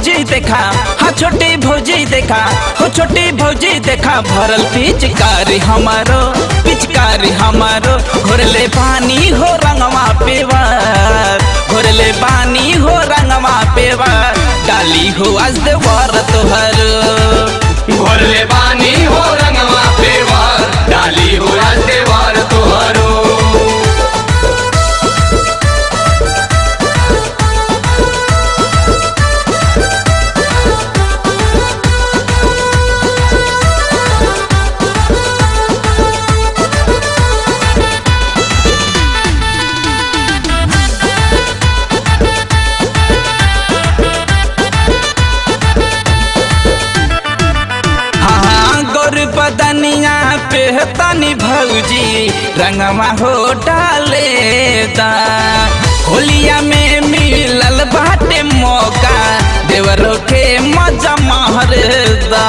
भौजी देखा हाँ छोटी भौजी देखा हो छोटी भौजी देखा भरल पिचकारी हमारो पिचकारी हमारो घोरले पानी हो रंगवा पेवर घोरले पानी हो रंगवा पेवर डाली हो आज देवर तोहर भोरले बानी हो रंगवा पेवार डाली हो आज देवार तोहरो हाँ गौर बदनिया पे तनी भौजी रंगवा हो डाले दा होलिया में मिलल बाटे मौका देवरों के मजा मार दा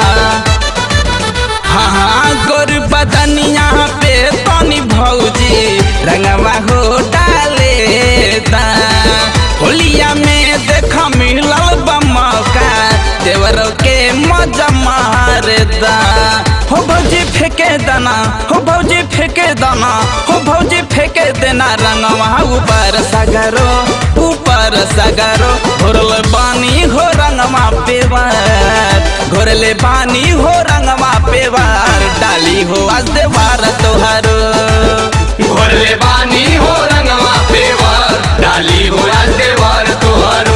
हाँ गौर बदनिया पे तनी भौजी रंगवा हो डाले दा होलिया में देखा मिलल बा मौका देवरों के मजा मार दा हो भौजी फेंके दाना हो भौजी फेंके दाना हो भौजी फेंके देना रंगवा ऊपर सगरो ऊपर सगरो घोरल बानी हो रंगवा पेवर घोरले बानी हो रंगवा पेवर डाली हो आज देवार तोहारो भोरले बानी हो रंगवा पेवार डाली हो आज देवार तोहरो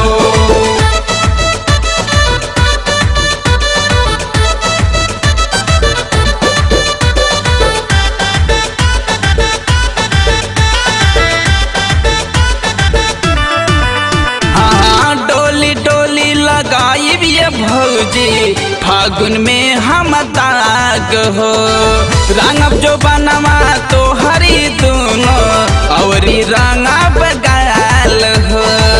हाँ डोली डोली लगाई ये भौजी फागुन में हम दाग हो रंगब जो बनवा तो हरी दोनों औरी रंगब गाल हो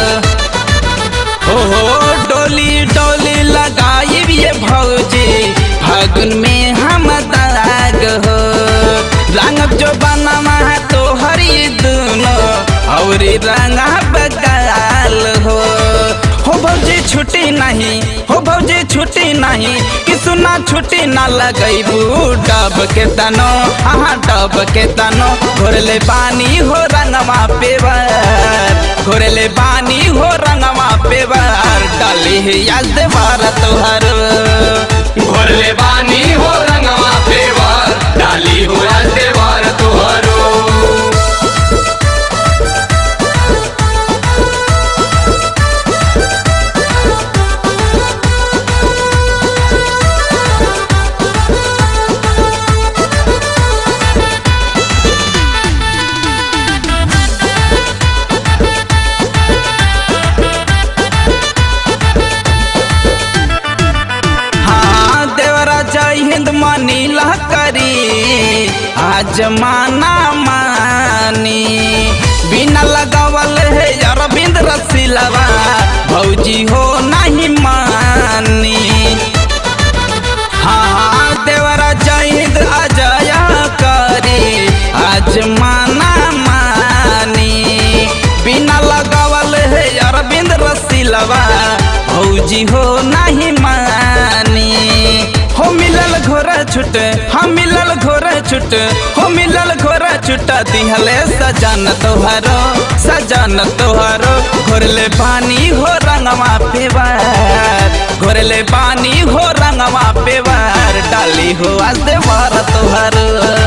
हो हो डोली डोली लगाई ये भौजी फागुन में हम दाग हो रंगब जो बनवा तो हरी दोनों औरी रंगब गाल हो हो भौजी छुट्टी नहीं हो भौजी छुट्टी नहीं कि सुना छुट्टी ना लगैबू डब के तनो हाँ डब के तनो घोरले पानी हो रंगवा पेवर घोरले पानी हो रंगवा पेवर डाली है याद देवार तोहर भोरले बानी हो रंगवा पेवार डाली हो आज देवार तोहरो हाँ देवरा जय हिंद मनीला करी आज माना मानी बिना लगावल है अरविंद रसीलवा भौजी हो नहीं मानी हाँ देवरा जय हिंद अजय करी आज माना मानी बिना लगावल है अरविंद रसीलवा भौजी हो नहीं मानी हो मिलल घोर छुट हम मिलल घोर छुट हो मिलल घोर छुट दिहले सजन तोहरो सजन तोहरो घोरले पानी हो रंगवा पेवर घोरले पानी हो रंगवा पेवर डाली हो आज देवर तोहरो